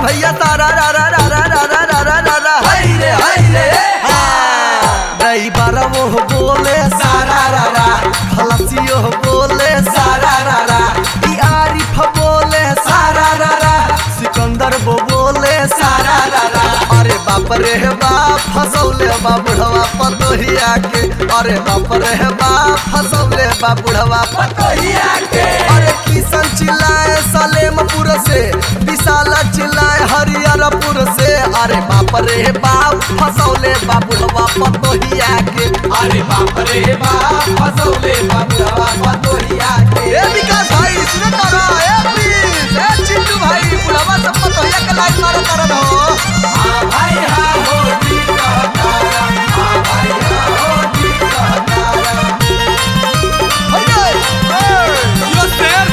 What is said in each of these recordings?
भैया तारा रा रा रा रा रा रा रा रा रा रा हाय रे हाय रे ड्राइवर वो बोले सारा रा रा खलसियो बोले सारा रा रा ई आरिफ बोले सारा रा रा सिकंदर वो बोले सारा रा रा अरे बाप रे बाप फसौले बा बुढ़वा पतोहिया के अरे बाप रे बाप फसौले बा बुढ़वा पतोहिया के अरे किशन चिल्लाए सलेमपुर से विशाल चिल्लाए हरिहरपुर से अरे बाप रे बाप फसौले बाबुलवा पतोहिया के अरे बाप रे बाप फसौले बाबुआ पतोहिया के ए विकास भाई सुने तारा ए प्लीज ए चिंटू भाई बुढ़वा सब पतोहिया के लाइन मारो तारा हो हाँ भाई हाँ हो ठीक कहतारा हाँ भाई हाँ हो ठीक कहतारा हइये यो शेर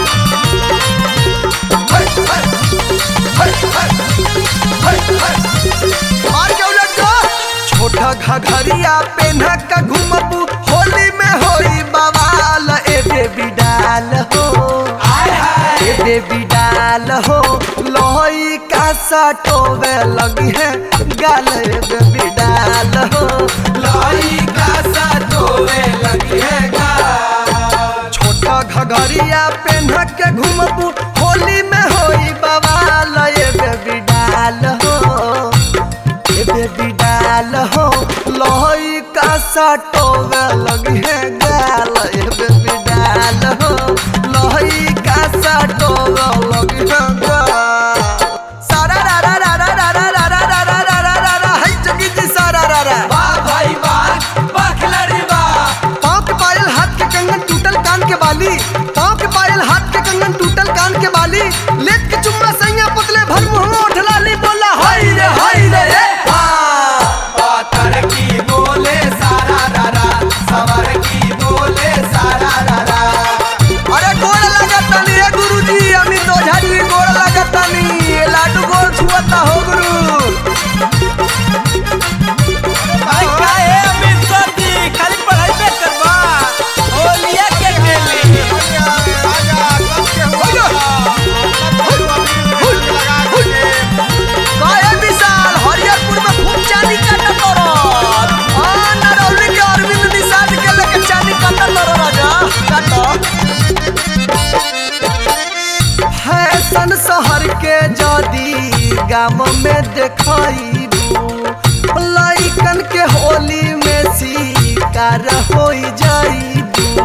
हाय हाय हाय हाय हाय हाय मार के उलट दो छोटा घघरिया पेन्हा का घुमबू होली में होई बवाल ए बेबी डाल हो हाय हाय ए बेबी डाल हो लोई का सटोवे लगी है गाल ए बेबी डाल हो लाई का सतोवे लगी है गा छोटा घघरिया पेन्ह के घुमबू होली में होई बवाल ए बेबी डाल हो ए बेबी डाल हो लोई का सटोवे लगी है गाल ए बेबी डाल हो लोई का सटोवे लगी है गाल सारा रा रा रा रा रा रा रा रा रा रा रा रा रा हाय जगी जी सारा रा रा वाह भाई वाह बखलरी वाह पाँव के पायल हाथ के कंगन टूटल कान के बाली पाँव के पायल हाथ के कंगन टूटल कान के बाली लेट के चुम्मा सैया पुतले भर मुंह उठला ली बोला हाय रे हाय रे ए हाँ। पातर की बोले सारा रारा सवर की बोले सारा रारा अरे गोड़ लागत तानी रे गुरुजी अमित ओझा जी गोड़ लागत तानी ये लाडू गोड़ छुअता हो गुरु भाई काहे अमित सर जी खाली पढ़ाई पे करवा होलिया के खेली काहे विशाल हरियरपुर में खूब चांदी काटत तोरत हां नरौली के अरविंद निषाद के लेके चांदी काटत तोर राजा काटो फैशन शहर के जदी गाम में देखइबू लइकन के होली में शिकार होई जाइबू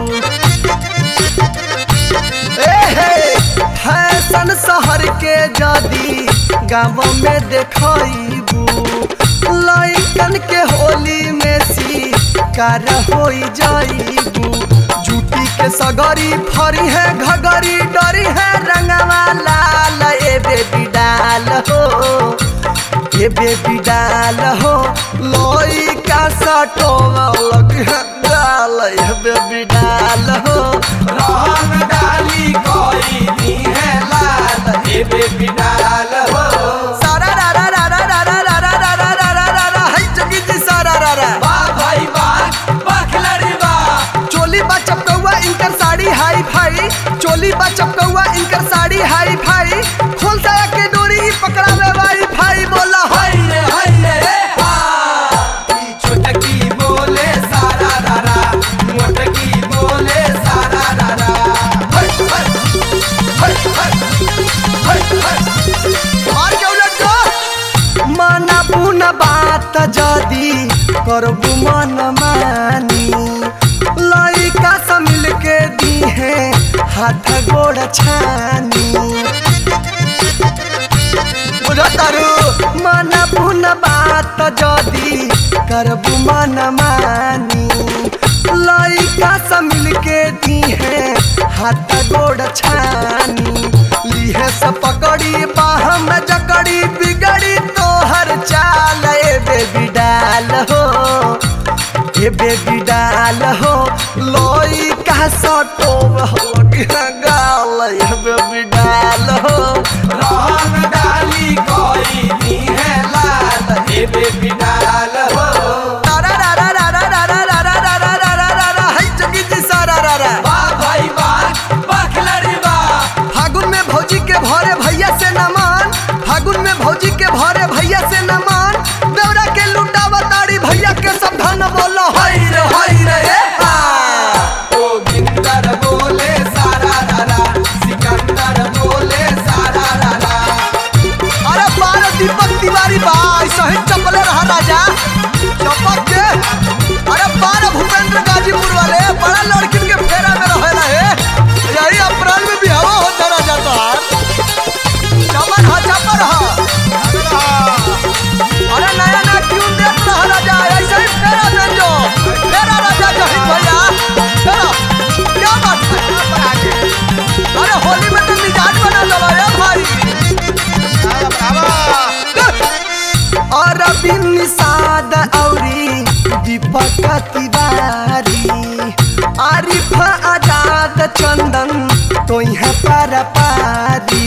एहे फैशन शहर के जदी गाँव में देखइबू लइकन के होली में शिकार होई जाइबू जूती के सगरी फरी है घगरी डरी है रंगवा लाल ए बेबी डाल हो ए बेबी डाल हो लोई का सटो लग है डाल ए बेबी डाल हो रोहन डाली कोई नी है लाल हे बेबी डाल हो सारा रा रा रा रा रा रा रा रा रा रा रा रा रा हाय जगी जी सारा रा रा वाह भाई वाह बखलरी वाह चोली बा चपकौआ इनकर साड़ी हाई फाई चोली बा चपकौआ इनकर साड़ी हाई फाई खोल साया के डोरी ई पकड़ावे वाई फाई बोला हाय रे हाय रे रे हा ई छोटकी बोले सारा रारा मोटकी बोले सारा रारा हाय हाय हाय हाय हाय हाय मार के उलट दो माना बुना बात जदी करबू मन मानी लइका से मिल के दी है हाथ गोड़ छानी बुझतारू मन पुन बात जदी करबू मन मानी लइका से मिल के दी है हाथ गोड़ छानी लीहे से पकड़ी बाह में जकड़ी बिगड़ी तोहर चाल ए बेबी डाल हो ए बेबी डाल हो लोई का सटो हो गाल ए बेबी डाल हो रोहन डाली कोई नी है लाल हे बेबी डाल हो तारा रा रा रा रा रा रा रा रा रा रा रा रा रा हाय जगी जी सारा रा रा वाह भाई वाह बखलरी वाह फागुन में भौजी के भरे भैया से नमन फागुन तिवारी आरिफ आजाद चंदन तो यहाँ पारा पारी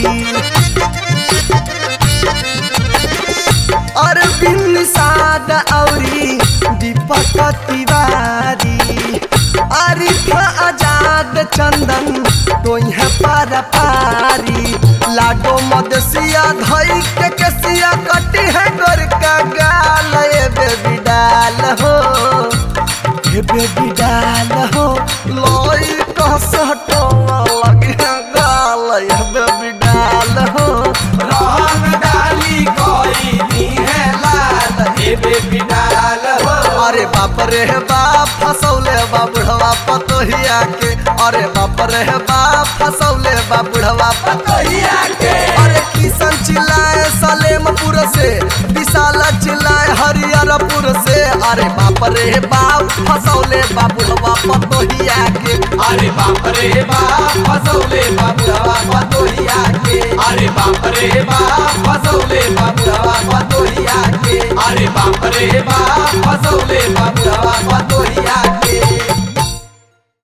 अरविंद साद औरी दीपक तिवारी आरिफ आजाद चंदन तो यहाँ पारा पारी लाडो मदसिया धई के कसिया कटी है गोर का गाल ए बेबी डाल हो ए बेबी डाल हो लोई कस हटो लगे गाल ए बेबी डाल हो रंग डाली कोई नी है लाल हे बेबी डाल हो अरे बाप रे बाप फसौले बा बुढ़वा पतोहिया के अरे बाप रे बाप फसौले बा बुढ़वा पतोहिया के अरे किशन चिल्लाए सलेमपुर से विशाल चिल्लाए हरिहरपुर से अरे बाप रे बाप फसौले बा बुढ़वा पतोहिया के अरे बाप रे बाप फसौले बाबुड़वा पतोहिया के अरे बाप रे बाप फसौले बाबुड़वा पतोहिया के अरे बाप रे बाप फसौले बाबुड़वा पतोहिया